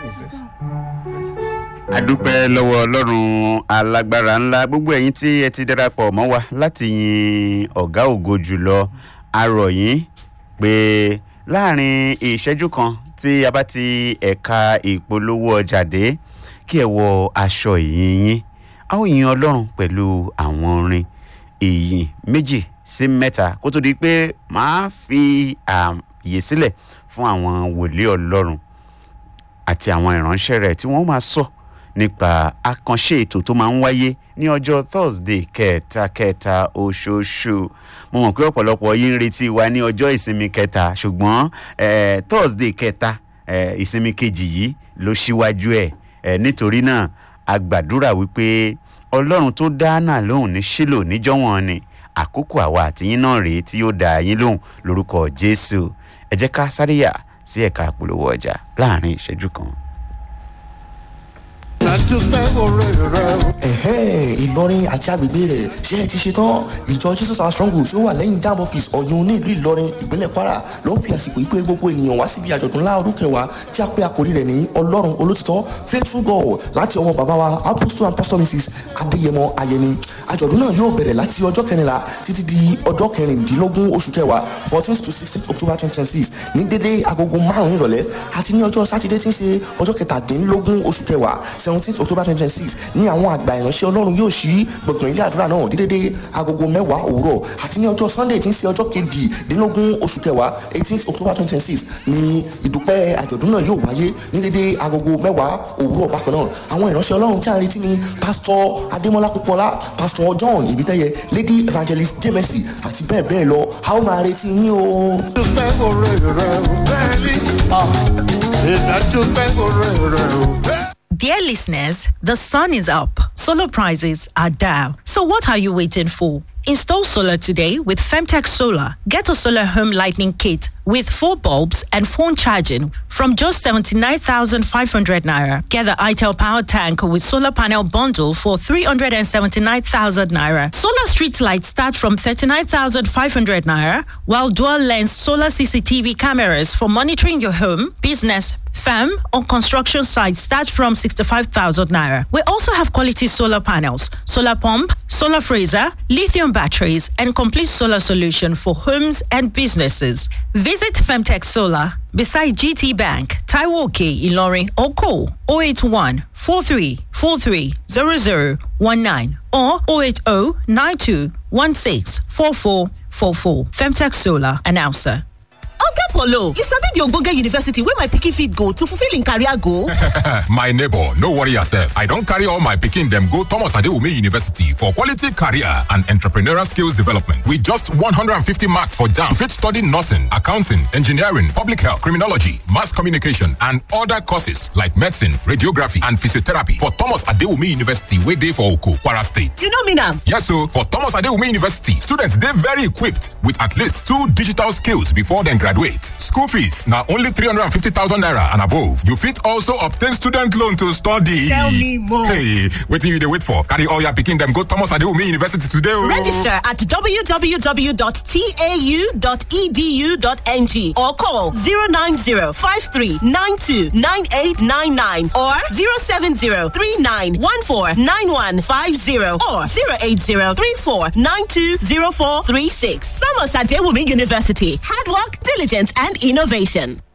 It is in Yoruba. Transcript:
adúpẹ́ lọ́wọ́ ọlọ́run alágbára ńlá gbogbo ẹ̀yin tí ẹ ti darapọ̀ mọ́ wa láti yin ọ̀gá ògo jùlọ arọ̀ yín pé láàrin ìṣẹ́jú kan tí a bá ti ẹ̀ka ìpolówó ọjà dé kí ẹ wọ aṣọ ìyìn yín a ó yin ọlọ́run pẹ̀lú àwọn orin ìyìn méjì sí mẹ́ta kó tó di pé màá fi ààyè sílẹ̀ fún àwọn wòlíì ọlọ́run àti àwọn ìránṣẹ́ rẹ̀ tí wọ́n máa sọ nípa àkànṣe ètò tó máa ń wáyé ní ọjọ́ thursday kẹta kẹta oṣooṣù mo mọ̀ pé ọ̀pọ̀lọpọ̀ yín ń retí wa ní ọjọ́ ìsinmi kẹta ṣùgbọ́n eh, thursday kẹta eh, ìsinmi kejì yìí ló ṣíwájú ẹ̀ eh, nítorí náà a gbàdúrà wípé ọlọ́run tó dá náà lóhùn ní sílò níjọ́wọ́n ni àkókò àwa àtìyín náà rèé tí yóò dá yín lóhùn lórúkọ jésù ẹ jẹ́ ká sáré yà sí ẹ̀ka àpolówó ọjà láàrin ìṣẹ́jú kan. àdúpẹ́ oore rẹ o. ẹ̀hẹ́ ìlọrin àti agbègbè rẹ̀ ṣé ẹ ti ṣe tán ìjọ jesus our strong tí ó wà lẹ́yìn dam office ọ̀yún ní ìlú ìlọrin ìpínlẹ̀ kwara ló ń fi àsìkò ìpè gbogbo ènìyàn wá síbi àjọ̀dún ńlá ọdún kẹwàá tí a pé àkórí rẹ̀ ní ọlọ́run olótìtọ́ faithful god láti ọwọ́ bàbá wa apostle and pastor mrs adéyẹmọ ayẹni àjọ̀dún náà yóò bẹ̀rẹ̀ láti ọjọ́ kẹrìnlá títí di ọjọ́ kẹrìndínlógún oṣù kẹwàá fourteen to sixteen october twenty twenty six ní dédé agogo márùn-ún ìrọ̀lẹ́ àti ní ọjọ́ sátidé tí ń ṣe ọjọ́ kẹtàdínlógún oṣù kẹwàá seventeen october twenty twenty six ní àwọn àgbà ìránṣẹ́ ọlọ́run yóò ṣí gbọ̀ngàn ilé àdúrà náà ní dédé agogo mẹ́wàá òwúrọ̀ àti ní ọjọ́ sunday tí ń ṣe ọjọ́ kejìdínlógún oṣù kẹwàá eighteen october twenty twenty six ní ìdúpẹ́ àjọ̀dún náà yóò wáyé ní dédé agogo mẹ́wàá òwúrọ̀ bákan náà àwọn ìránṣẹ́ ọlọ́run tí a ń retí ni pásítọ̀ adémọlá kókọlá pásítọ̀ john ìbítẹ́yẹ lady evangelist jemesi àti bẹ́ẹ̀ bẹ́ẹ̀ lọ a ó máa retí yín o. àdúpẹ́ oore rẹ o. bẹ́ẹ̀ni ìdádúpẹ́ oore rẹ o. Dear listeners, the sun is up. Solar prices are down. So what are you waiting for? Install solar today with Femtech Solar. Get a solar home lightning kit with four bulbs and phone charging from just 79,500 naira. Get the ITEL power tank with solar panel bundle for 379,000 naira. Solar street lights start from 39,500 naira, while dual lens solar CCTV cameras for monitoring your home, business, Firm on construction sites start from 65,000 naira. We also have quality solar panels, solar pump, solar freezer, lithium batteries, and complete solar solution for homes and businesses. Visit Femtech Solar beside GT Bank, Taiwoke, Ilorin, or call 081 43 43 0019 or 080 92 16 44 44. Femtech Solar, announcer. oga polo you sabi di ogbonge university wey my pikin fit go to fulfil im career goal? my neighbor no worry yourself i don carry all my pikin dem go thomas adewume university for quality career and entrepreneurial skills development with just 150 marks for jam fit study nursing accounting engineering public health criminology mass communication and other courses like medicine radiography and physiotherapy for thomas adewume university wey dey for oko kwara state you no mean am? yes o for thomas adewume university students dey very equipped with at least two digital skills before dem graduate school fees na only 350000 naira and above you fit also obtain student loan to study Tell me more. hey wetin you dey wait for carry all your pikin dem go thomas adewume university today o Register at www.tau.edu.ng or call 090-5392-9899 or 070-3914-9150 or 080-3492-0436. Thomas Adewumi University. Hard work, diligence, and innovation.